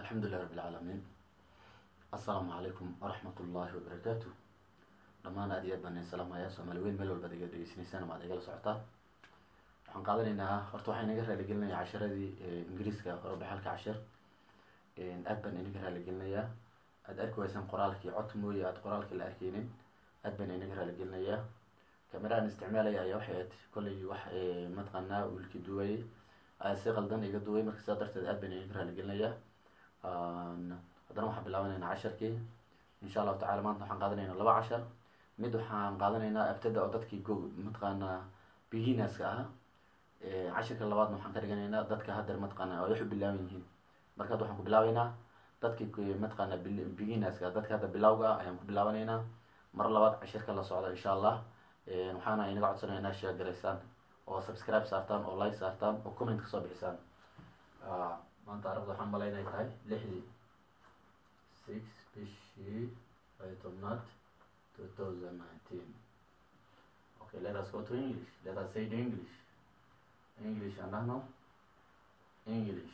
alxamdulilah rabbi alcaalamiin assalaamu calaykum waraxmat ullaahi wabarakaatu dhammaan aad iyo aad baan idin salaamayaa soomaali weyn meel walbaad iga dhegeysanaysaan ama ad igala socotaan waxaan qaadanaynaa horta waxaa inaga raaligelinaya casharadii ingiriiska orobaxalka cashir aad baan inaga raaligelinayaa aada arki waysaan qoraalkii cod mooye aada qoraalkii la arkeynin aad baan inaga raaligelinayaa cameraaan isticmaalaya ayaa waxay aad kollay wax mataqaanaa wiilkii duwayay ayaa si qaldan iga duway marka sidaa darteed aad baan inaga raaligelinayaa haddana waxaan bilaabanaynaa casharkii insha allahu tacala maanta waxaan qaadanaynaa laba cashar mid waxaan qaadanaynaa abtada oo dadkii go mataqaanaa beginnerska ah cashirka labaadna waxaan ka dhiganaynaa dadka haddeer mataqaana ay wax u bilaaban yihiin marka hadda waxaan ku bilaabeynaa dadkii mataqaana beginnerska dadka hadda bilawga ah ayaan ku bilaabanaynaa mar labaad cashirka la socda insha allah waxaana inaga codsanaynaa share garaysaan oo subscribe saartaan oo like saartaan oo comment kasoo bixisaan maanta arabda waxaan malay inay tahay lixdii six bishii ay tobnaad two thousand nineteen okay let us go to english let us say the english english aan dhahno english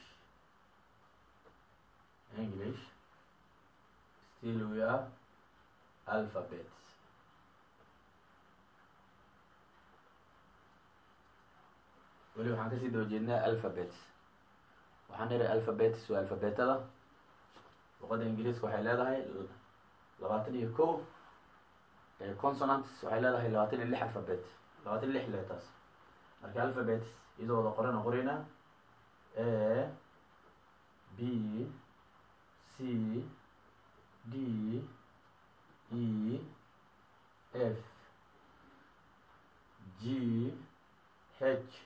english still we are alphabets weli waxaan kasii daba jeednaa alphabets waxaan niri alphabets waa alfabetada luqadda ingiriiska waxay leedahay labaatan iyo ko consonants waxay leedahay labaatan iyo lix alphabet labaatan iyo lix letters marka alphabets iyadoo wada qorana qorina a b c d e f g h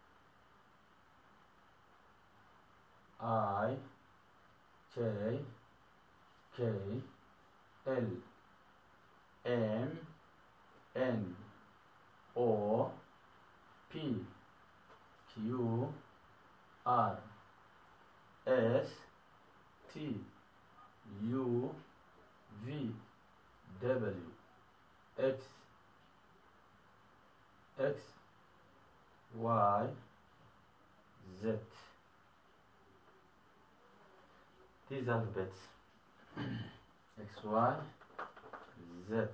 I J K L M N O P Q R S T U V W X X Y Z these alphabets x y z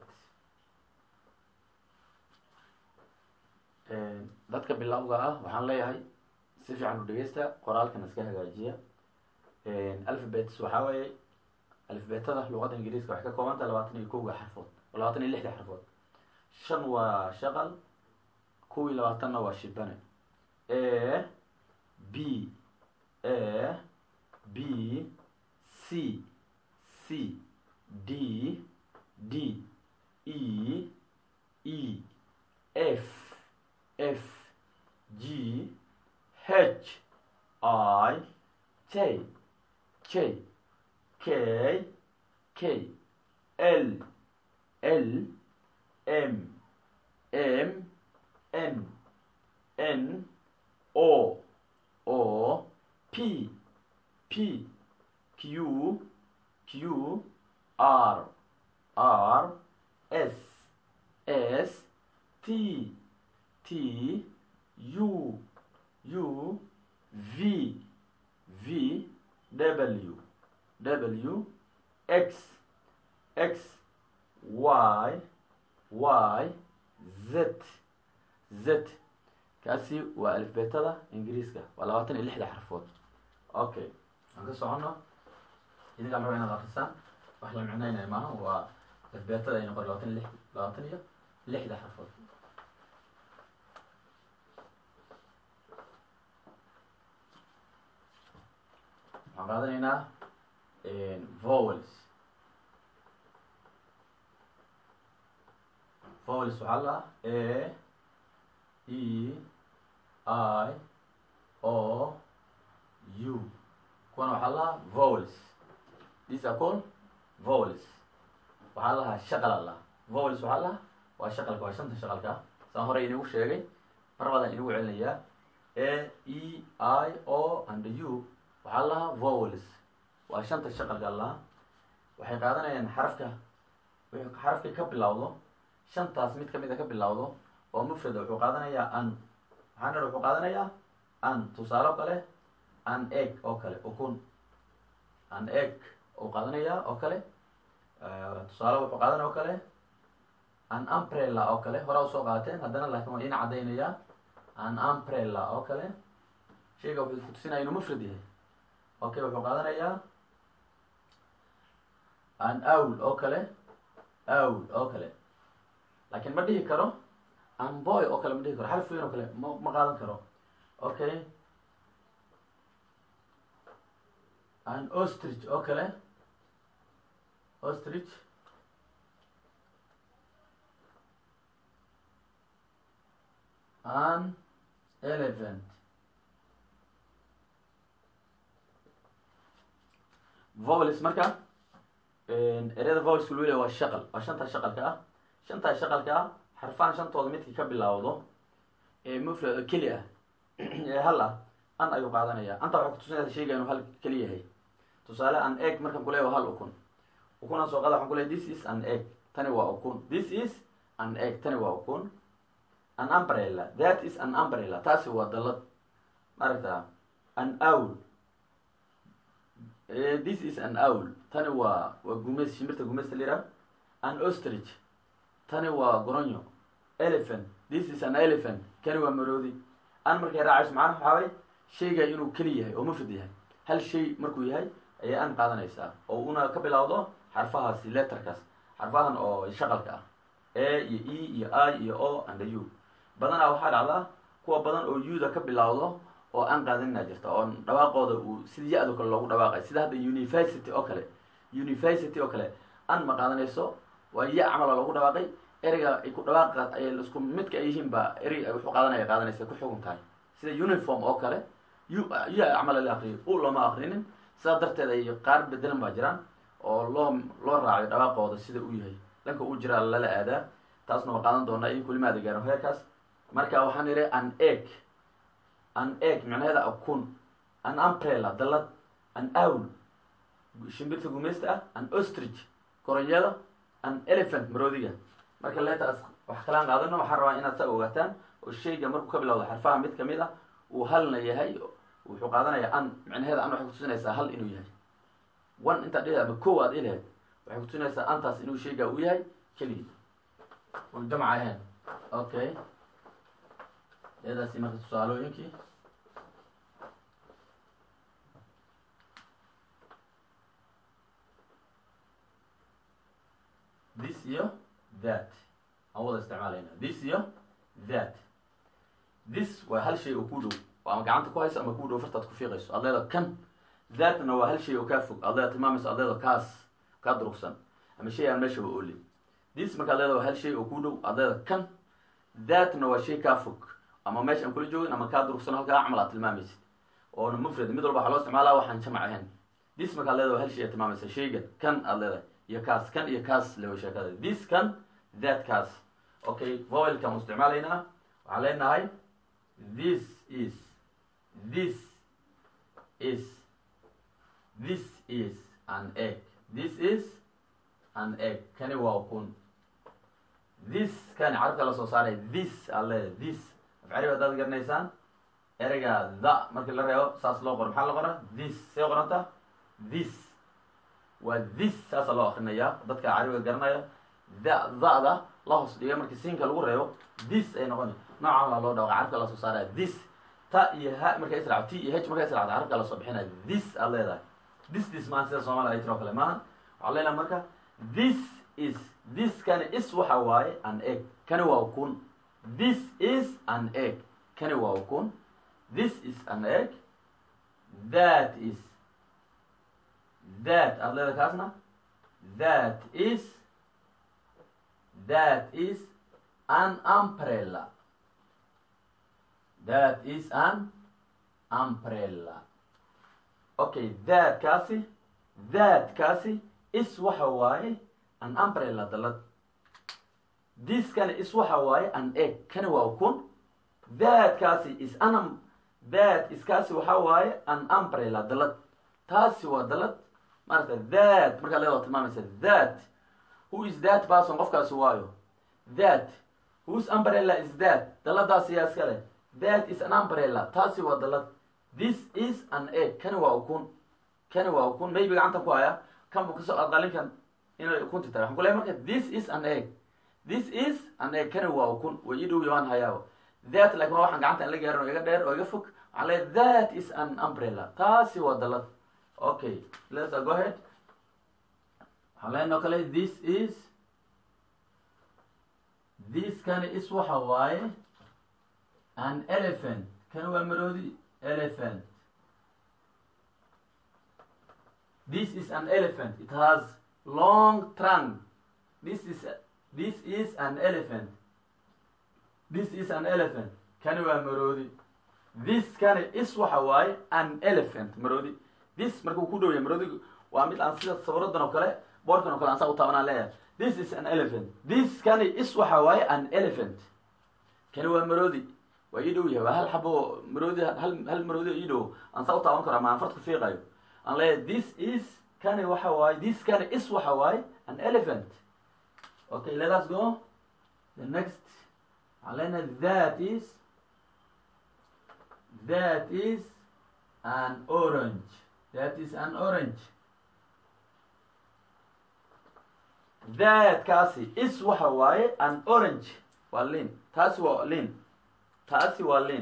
dadka bilowga ah waxaan leeyahay si fiican u dhegeysta qoraalkan iska hagaajiya alphabets waxaa weeye alfabetada luqadda ingiriiska waxay ka koobanta labaatan iyo kowga xarfood labaatan iyo lixda xarfood shan waa shaqal kuwii labaatanna waa shibane a b a b C C D D E E F F G H I J J K K L L M M N N O O P P Q Q R R S S T T U U V V W W X X Y Y Z Z kaasi waa alifbeetada ingiriiska waa labaatan iyo lixda xarfood okay aan ka socono idinkaan raba inaad akrisaan wax la micnaynaya maaha waa alifbeetada ayna qor labaatan lix labaatan iyo lixda xarfood waxaan qaadanaynaa vowels vowels waxaa la a e i o u kuwana waxaa lahaa vowels these are called vowels waxaa lahaa shaqal a lahaa vowels waxaa lahaa waa shaqalka waa shanta shaqalka saan horey inagu sheegay mar badan inagu celinayaa a e i o and u waxaa lahaa vowels waa shanta shaqalka lahaa waxay qaadanayaan xarafka xarafka ka bilowdo shantaas mid kamid a ka bilowdo oo mufrada wuxuu qaadanayaa an maxaa wuxuu qaadanayaa an tusaale kale an egg oo kale ukun an egg uu qaadanayaa oo kale tusaale wuxuu qaadanaya oo kale an umbrella oo kale horaa usoo qaateen haddana laakiin waa ina caddaynayaa an umbrella oo kale shayga wuxuu isku tusinaya inuu mufrad yahay okay wuxuu qaadanayaa an awl oo kale awl oo kale laakiin ma dhihi karo an boy oo kale ma dhihi karo xarf weyn oo kale ma ma qaadan karo okay an ostrich oo kale ostrich an elephant vovelis marka ereyada vovelska lu leeya waa shaqal waa shantaa shaqalka ah shantaa shaqalka ah xarfaan shantooda midkii ka bilaawdo ee mufrad keli ah ee hal ah an ayuu qaadanaya anta waxay kutusinaysa sheyga inuu hal keli yahay tusaale an egg markaan kuleeya waa hal ukun ukunaan soo qaada waxaan kuleeya this is an egg tani waa ukun this is an egg tani waa ukun an umbrella that is an umbrella taasi waa dalad maaragta an owl this is an owl tani waa waa gumeys shimbirta gumeysta lira an ostrich tani waa goronyo elephant this is an elephant kani waa maroodi an markay raacayso macnaha waxaa way shayga inuu keli yahay oo mufrad yahay hal shay markuu yahay ayay an qaadanaysaa oo una ka bilowdo xarfahaasi letterkaas xarfahan oo shaqalka ah a iyo e iyo i iyo o and u badanaa waxaa dhacdaa kuwa badan oo u-da ka bilowdo oo aan qaadanina jirta oo dhawaaqooda uu sida ya-do kale loogu dhawaaqay sida hadda university oo kale university oo kale an ma qaadanayso waa ya camal oo loogu dhawaaqay ereyga ay ku dhawaaqa ay isku midka ay yihiin ba erey wuxuu qaadanaya qaadanaysa ku xugun tahay sida uniform oo kale u ya camal la akriyo u looma akrinin sidaa darteed ay qaar bedelan baa jiraan oo loo loo raacayo dhawaaqooda sida uu yahay dhanka uu jiraa lala aadaa taasna waa qaadan doonaa in kulimaada gaaro heerkaas marka waxaan idhi an egg an egg micnaheeda akun an umbrella dalad an owl shimbirta gumeysta ah an ostrich koronyada an elephant maroodiga marka leetaas wax kalaan qaadano waxaan rabaa inaad saa ogaataan oo shayga markuu ka bilowdo xarfaha mid kamid ah uu halna yahay wuxuu qaadanayaa an micnaheeda an waxay kutusinaysaa hal inuu yahay one intaad dhihi ama ko aad ilahayd waxay kutusinaysaa antaas inuu shayga uu yahay keligi on jamc ahayn okay eedaasi marka tusaalooyinkii this iyo that aan wada isticmaalayna this iyo that this waa hal shay oo ku dhow oo ama gacanta ku hayso ama ku dhow fartaad ku fiiqayso aad leeda kan thatna waa hal shay oo kaa fog aad leeda tilmaamayso aad leeda kaas kaa durugsan ama shay aan meeshaba oolin this markaad leeda waa hal shay oo ku dhow aad leeda kan thatna waa shay kaa fog ama meesha aan kula joogin ama kaa durugsan halkaa camal aad tilmaamaysid oona mufrad mid walba waxaa loo isticmaalaa waxaan jamac ahayn this markaad leeda waa hal shay aad tilmaamaysa shaygan kan aad leedahay iyo kaas kan iyo kaas lewa sheekada this kan that kaas okay voilkaan u isticmaalaynaa waxaan leenahay this is this is this is an egg this is an egg kani waa ukun this kani carabka la soo saaray this aad leedahay this afcari haddaad garanaysaan ereyga the markii la reebo saas loo qoro maxaa la qora this see qoranta this waa this saasa loo akrinayaa dadka carabiga garanaya da da-da la hoos dhiga markii siinka lagu reebo this ay noqona noocan waa loo dhawaqa carabka lasoo saaraya this ta iyo ha markay israacdo t iyo h markay israacdo carabka lasoo bixinaya this aad leedahay this this maan sida soomaliya ay tiro kale maaha waxaa leedahay marka this is this kani is waxa waaye an egg kani waa ukun this is an egg kani waa ukun this is an egg that is that aad leeda kaasna that is that is an umbrella that is an umbrella okay that kaasi that kaasi is waxa waaye an umbrella dalad this kani is waxa waaye an egg kani waa ukun that kaasi is an that is kaasi waxa waaye an umbrella dalad taasi waa dalad maarata that markaa leeda tilmaamaysa that who is that person qofkaasi waayo that whose umbrella is that daladaasi yaa iska leh that is an umbrella taasi waa dalad this is an egg kani waa ukun kani waa ukun maybe gacantan ku haya kan buu kasoo qalinkan inay ukunti tahay waxaan ku leeyahay marka this is an egg this is an egg kani waa ukun way ii dhow waan hayaaba that like waa waxaan gacanta aan la gaarin oo iga dheer oo iga fog waxaan leeyahay that is an umbrella taasi waa dalad okay let's go ahead waxaan leenahay oo kale this is this kani is waxa waaye an elephant kani waa maroodi elephant this is an elephant it has long trunk this is this is an elephant this is an elephant kani waa maroodi this kani is waxa waaye an elephant maroodi this markuu ku dhow yahay maroodigu waa mid aan sida sawiradan oo kale boorkan oo kale aan saa u taabanaan leeyahay this is an elephant this kani is waxa waaye an elephant kani waa maroodi waa ii dhow yahay waa hal xabo maroodi hal hal maroodi oo ii dhow aan saa u taaban karo ama aan farta ku fiiqayo aan leeyahay this is kani waxa waaye this kani is waxa waaye an elephant okay let us go the next waxaan leenahay that is that is an orange that is an orange that kaasi is waxa waaye an orange waa lin taasi waa lin taasi waa lin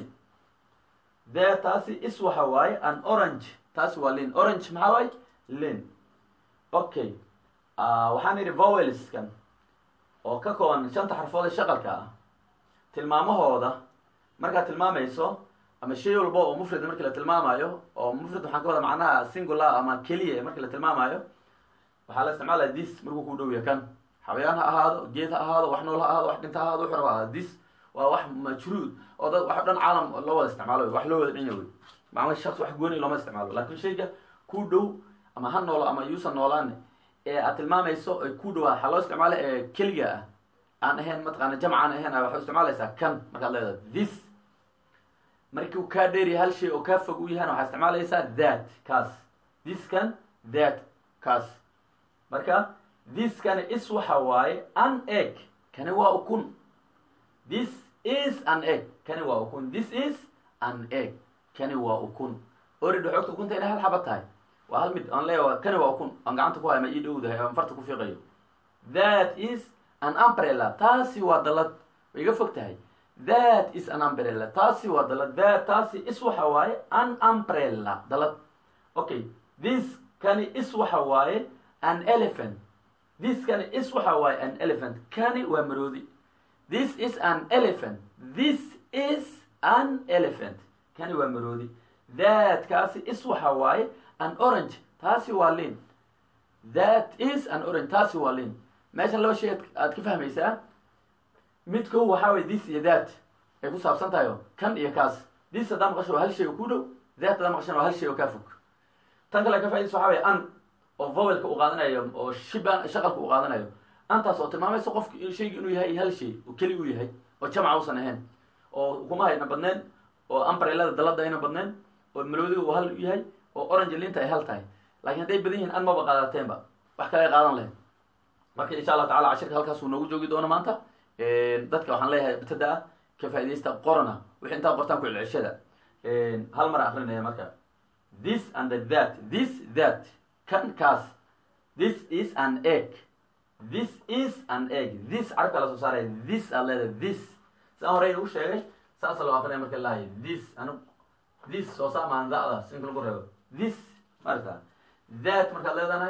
that taasi is waxa waaye an orange taasi waa lin orange maxaa waaye lin okay waxaan idhi vowelskan oo ka kooban shanta xarfood ee shaqalka ah tilmaamahooda markaad tilmaamayso ama shay walba oo mufrad markii la tilmaamayo oo mufrad waxaan ka wada macnaha singular ama keliya markii la tilmaamayo waxaa la isticmaalaya this markuu ku dhow yahay kan xawayaan ha ahaado geed ha ahaado wax nool ha ahaado wax dhinta ha ahaado wuxuu raba ahaado this waa wax majruud oo dad wax dhan caalam loo wada isticmaalo wax loo wada dhinya wey macna shaqsi wax gooni looma isticmaalo laakiin shayga ku dhow ama ha noolo ama yuusan noolaane ee aad tilmaamayso ee ku dhowaa waxaa loo isticmaala ee keliga ah aan ahayn mataqaana jamc aan ahayn waxaa isticmaalaysaa kan markaad leedahay this markii uu kaa dheeriya hal shay oo kaa fog u yahana waxaa isticmaalaysaa that kaas this kan that kaas marka this kani is waxa waaye an egg kani waa ukun this is an egg kani waa ukun this is an egg kani waa ukun orida xogta ukunta inay hal xaba tahay waa hal mid aan leeya kani waa ukun aan gacanta ku haya ma ii dhowdahay aan farta ku fiiqayo that is an umbrella taasi waa dalad way iga fog tahay that is an umbrella taasi waa dalad that taasi is waxa waaye an umbrella dalad okay this kani is waxa waaye an elephant this kani is waxa waaye an elephant kani waa maroodi this is an elephant this is an elephant kani waa maroodi that kaasi is waxa waaye an orange taasi waa lin that is an orange taasi waa lin meeshan laba shay aad ka fahmaysaa mid kow waxaa waye this iyo that ay ku saabsan tahay o kan iyo kaas this haddaa maqasho waa hal shay oo ku dhow that haddaa maqashana waa hal shay oo kaa fog tan kale ka faidaysa waxa waye an oo vowelka uu qaadanayo oo shiba shaqalka uu qaadanayo antaas oo tilmaamaysa qofka shayga inuu yahay hal shay oo keli uu yahay oo jamca uusan ahayn oo ukumaha ayna badneen oo ambrelada dalada ayna badneen oo malowdiga uu hal yahay oo orange linta ay hal tahay laakiin hadday badan yihiin an maba qaadateenba wax kale ay qaadan lahayn marka insha allah tacala cashirka halkaas uu noogu joogi doono maanta dadka waxaan leeyahay bitada ah ka faaidaysta qorana wixii intaa qortaan ku celceshada hal mar akrinaya marka this and that this that kan kaas this is an egg this is an egg this carabka la soo saaraya this aad leedahay this saan horey ugu sheegay saasa loo akrinaya marka lahay this anu this soo saa maanzacda sinka lagu reebo this marta that markaad leedahay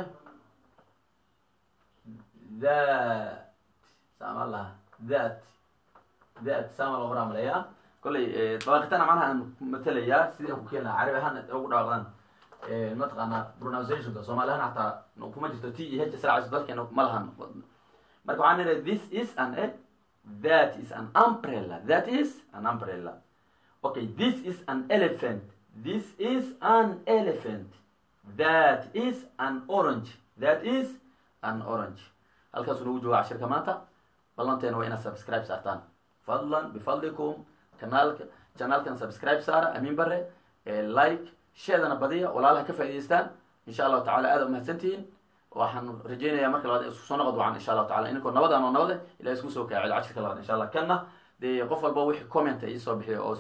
that saama laha that that saama loo qoraa malaya kollay dabaaqitana macnaha aan matelayaa sidii aan ku keeni lahaa carabi ahaan ugu dhawaaqdaan mataqaana pronunciationka soomaali ahaan xataa kuma jirto t e h israacayso dalkeena ma lahan marka waxaan nidhahay this is an egg that is an umbrella that is an umbrella okay this is an elephant this is an elephant that is an orange that is an orange halkaasuu nagu jooga cashirka maanta ballanteena waa inaad subscribe saartaan fadlan bifadlikum kanaalka janaalkan subscribe saara amiin bare like sheedana badiya walaalaha ka faa'idaystaan insha allahu tacala aada umahadsantihiin waxaan rajeynayaa marka labaad isku soo noqod wacan insha allahu tacala inkoo nabadaan oo nabade ilahay isku soo kaacel cashirka labaad insha allah kanna dee qof walba wixii comment iisoo bixiyo oo